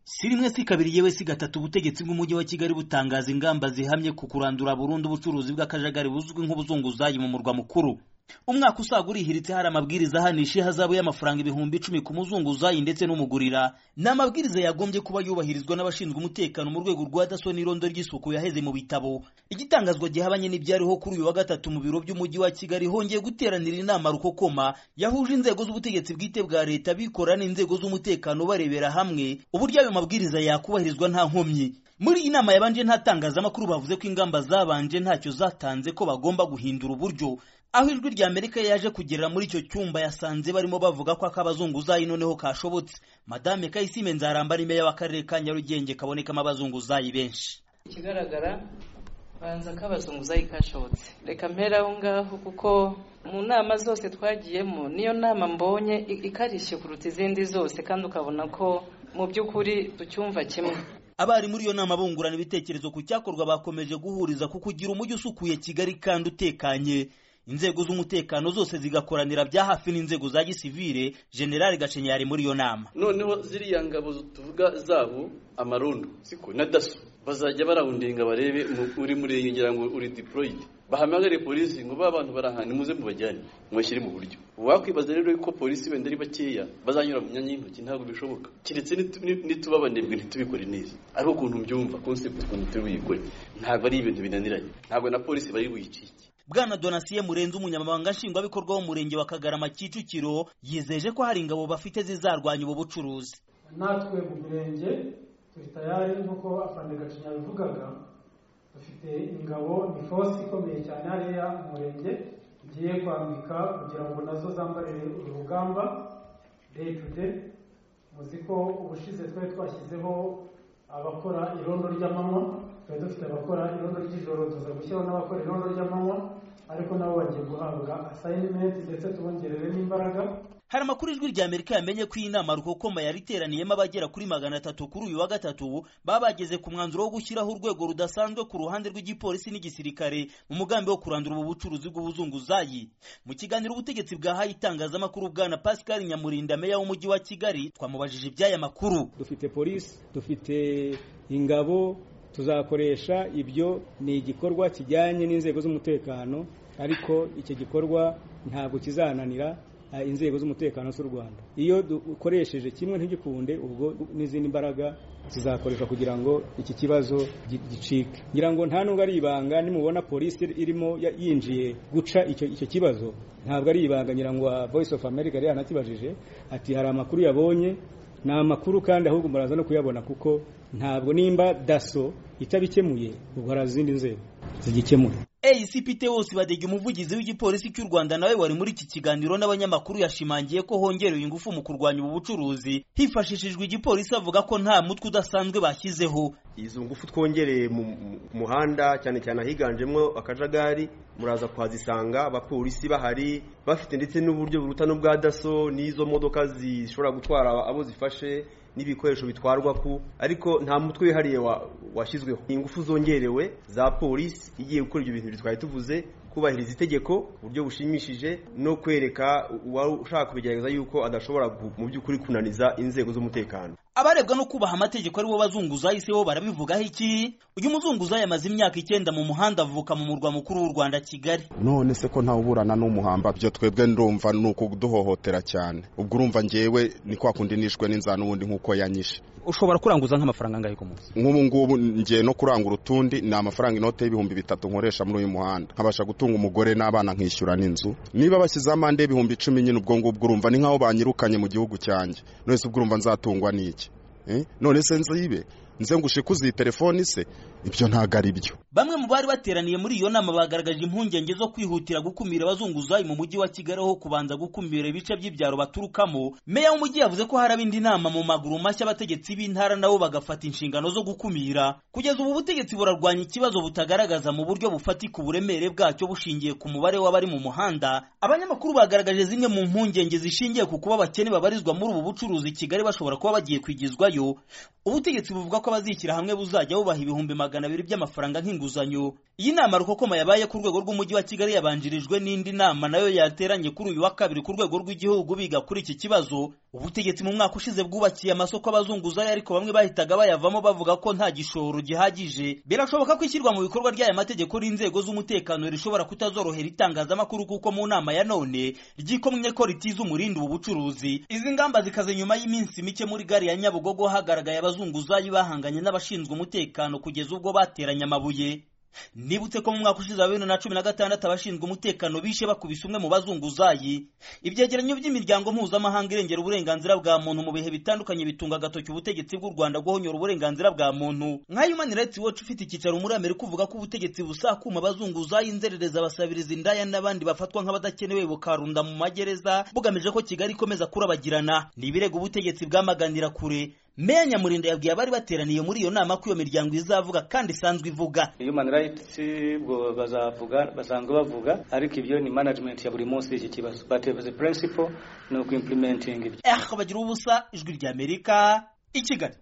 si rimwe si kabiri yewe si gatatu ubutegetsi bw'umujyi wa kigali butangaza ingamba zihamye ku kurandura burundu ubucuruzi bw'akajagari buzwi nk'ubuzunguzayi mu murwa mukuru umwaka usaga urihiritse hari amabwiriza ahanisha ihazabu y'amafaranga ibihumbi icumi ku muzunguzayi ndetse n'umugurira ni amabwiriza yagombye kuba yubahirizwa n'abashinzwe umutekano mu rwego rwa daso n'irondo ry'isuku yaheze mu bitabo igitangazwa gihabanye n'ibyariho kuri uyu wa gatatu mu biro by'umujyi wa kigali hongeye guteranira inama rukokoma yahuje inzego z'ubutegetsi bwite bwa leta bikora n'inzego z'umutekano barebera hamwe uburyo ayo mabwiriza yakubahirizwa nta nkomyi muri iyi nama yabanje nta tangazamakuru bavuze ko ingamba zabanje ntacyo zatanze ko bagomba guhindura uburyo aho ijwi rya amerika yaje kugera muri icyo cyumba yasanze barimo bavuga ko akabazunguzayi noneho kashobotse madame kayisime nzaramba ni meya w'akarere ka nyarugenge kabonekamo abazunguzayi benshi ikigaragara banza ko abazunguzayi kashobotse reka mpera aho ngaho kuko mu nama zose twagiyemo niyo nama mbonye ikarishye kuruta izindi zose kandi ukabona ko mu by'ukuri tucyumva kimwe abari muri iyo nama bungurana ibitekerezo ku cyakorwa bakomeje guhuriza ku kugira umujyi usukuye kigali kandi utekanye inzego z'umutekano zose zigakoranira bya hafi n'inzego za gisivire general gacenya yari muri iyo nama noneho ziriya ngabo tuvuga zabo amarondo siko na daso bazajya barawundinga barebe uri muri iyo ngira ngo uri deployed bahamagare polisi ngo ba bantu barahana muze mubajyane mubashyire mu buryo wakwibaza rero ko polisi wenda ari bakeya bazanyura mu myanya y'intoki ntabwo bishoboka keretse nituba abanebwe ntitubikore neza ariko ukuntu byumva concept ukuntu turi buyikore ntabwo ari ibintu binaniranye ntabwo na polisi bari buyicike bwana donasiye murenze umunyamabanga nshingwabikorwa w'umurenge wa kagarama kicukiro yizeje ko hari ingabo bafite zizarwanya ubu bucuruzi natwe mu murenge turi tayari nk'uko afande gacinya yabivugaga dufite ingabo ni force ikomeye cyane hariya mu murenge igiye kwambika kugira ngo nazo zambarire uru rugamba day to day muzi ko ubushize twari twashyizeho abakora irondo ry'amanywa twari dufite abakora irondo ry'ijoro tuza gushyiraho n'abakora irondo ry'amanywa ariko nabo bagiye guhabwa asayinimenti ndetse tubongerere n'imbaraga hari amakuru ijwi rya amerika yamenye ko iyi nama rukokoma yari iteraniyemo abagera kuri magana atatu kuri uyu wa gatatu baba bageze ku mwanzuro wo gushyiraho urwego rudasanzwe ku ruhande rw'igipolisi n'igisirikare mu mugambi wo kurandura ubu bucuruzi bw'ubuzunguzayi mu kiganiro ubutegetsi bwahaye itangazamakuru bwana pascal nyamurinda meya w'umujyi wa kigali twamubajije iby'aya makuru dufite polisi dufite ingabo tuzakoresha ibyo ni igikorwa kijyanye n'inzego z'umutekano ariko icyo gikorwa ntabwo kizananira inzego z'umutekano z'u rwanda iyo dukoresheje kimwe ntigikunde ubwo n'izindi mbaraga zizakoreshwa kugira ngo iki kibazo gicike ngira ngo nta nubwo ari ibanga nimubona polisi irimo yinjiye guca icyo kibazo ntabwo ari ibanga ngira ngo voice of america yari yanakibajije ati hari amakuru yabonye ni amakuru kandi ahubwo muraza no kuyabona kuko ntabwo nimba daso itabikemuye ubwo hari izindi nzego zigikemuye ACPT wose badege umuvugizi w'igipolisi cy'u Rwanda nawe wari muri iki kiganiro n'abanyamakuru yashimangiye ko hongerewe ingufu mu kurwanya ubu bucuruzi hifashishijwe igipolisi avuga ko nta mutwe udasanzwe bashyizeho izo ngufu twongereye mu muhanda cyane cyane ahiganjemo akajagari muraza kuhazisanga abapolisi bahari bafite ndetse n'uburyo buruta n'ubwa daso n'izo modoka zishobora gutwara abo zifashe n'ibikoresho bitwarwa ku ariko nta mutwe wihariye washyizweho ingufu zongerewe za polisi igiye gukora ibyo bintu twari tuvuze kubahiriza itegeko uburyo bushimishije no kwereka uwari ushaka kubigerageza yuko adashobora mu by'ukuri kunaniza inzego z'umutekano abarebwa no kubaha amategeko aribo bazunguzayi se bo barabivugaho iki uyu muzunguzayi amaze imyaka icyenda mu muhanda avuka mu murwa mukuru w'u rwanda kigali none se ko ntawe uburana n'umuhamba ibyo twebwe ndumva ni ukuduhohotera cyane ubwo urumva ngewe ni kwa kundi nishwe n'inzara n'ubundi nk'uko yanyishe ushobora kuranguza nk'amafaranga angahe ku munsi nk'ubu ngubu ngiye no kurangura utundi ni amafaranga inote y'ibihumbi bitatu nkoresha muri uyu muhanda nkabasha gutunga umugore n'abana nkishyura n'inzu niba bashyize amande y'ibihumbi icumi nyine ubwo ngubwo urumva ni nk'aho banyirukanye mu gihugu cyanjye none se ubwo urumva nzatungwa n'iki none se nzibe nze ngo ushike uziye telefoni se ibyo ntabwo ari byo bamwe mu bari bateraniye muri iyo nama bagaragaje impungenge zo kwihutira gukumira abazunguzayi mu mujyi wa kigali aho kubanza gukumira ibice by'ibyaro baturukamo meya w'umujyi yavuze ko haraba indi nama mu maguru mashya abategetsi b'intara nabo bagafata inshingano zo gukumira kugeza ubu butegetsi burarwanya ikibazo butagaragaza mu buryo bufatika uburemere bwacyo bushingiye ku mubare w'abari mu muhanda abanyamakuru bagaragaje zimwe mu mpungenge zishingiye ku kuba abakene babarizwa muri ubu bucuruzi kigali bashobora kuba bagiye kwigizwayo ubutegetsi buvuga ko abazishyira hamwe buzajya bubaha ibihumbi magana abiri by'amafaranga nk'inguzanyo iyi nama rukokoma yabaye ku rwego rw'umujyi wa kigali yabanjirijwe n'indi nama nayo yateranye kuri uyu wa kabiri ku rwego rw'igihugu biga kuri iki kibazo ubutegetsi mu mwaka ushize bwubakiye amasoko abazunguzayi ariko bamwe bahitaga bayavamo bavuga ko nta gishoro gihagije birashoboka ko ishyirwa mu bikorwa ry'aya mategeko n'inzego z'umutekano rishobora kutazorohera itangazamakuru kuko mu nama ya none ryikomye ko ritiza umurindi ubu bucuruzi izi ngamba zikaze nyuma y'iminsi mike muri gari ya nyabugogo hagaragaye abazunguzayi bahanganye n'abashinzwe umutekano kugeza ubwo bateranye amabuye nibutse ko mu mwaka ushize wa bibiri na cumi na gatandatu abashinzwe umutekano bishe bakubise umwe mu bazunguzayi ibyegeranyo by'imiryango mpuzamahanga irengera uburenganzira bwa muntu mu bihe bitandukanye bitunga agatoki ubutegetsi bw'u rwanda guhonyora uburenganzira bwa muntu nka human rights watch ufite icyicaro muri amerika uvuga ko ubutegetsi busakuma abazunguzayi inzererezi abasabiriza indaya n'abandi bafatwa nk'abadakenewe bukarunda mu magereza bugamije ko kigali ikomeza kurabagirana ni ibirego ubutegetsi bwamaganira kure meya nyamurinda yabwiye abari bateraniye muri iyo nama ko iyo miryango izavuga kandi isanzwe ivuga human rights ubwo bazavuga basanzwe bavuga ariko ibyo ni management ya buri munsi y'iki kibazo but the principle ni uku implementing ibyo eh bagira ubusa ijwi ry'amerika i kigali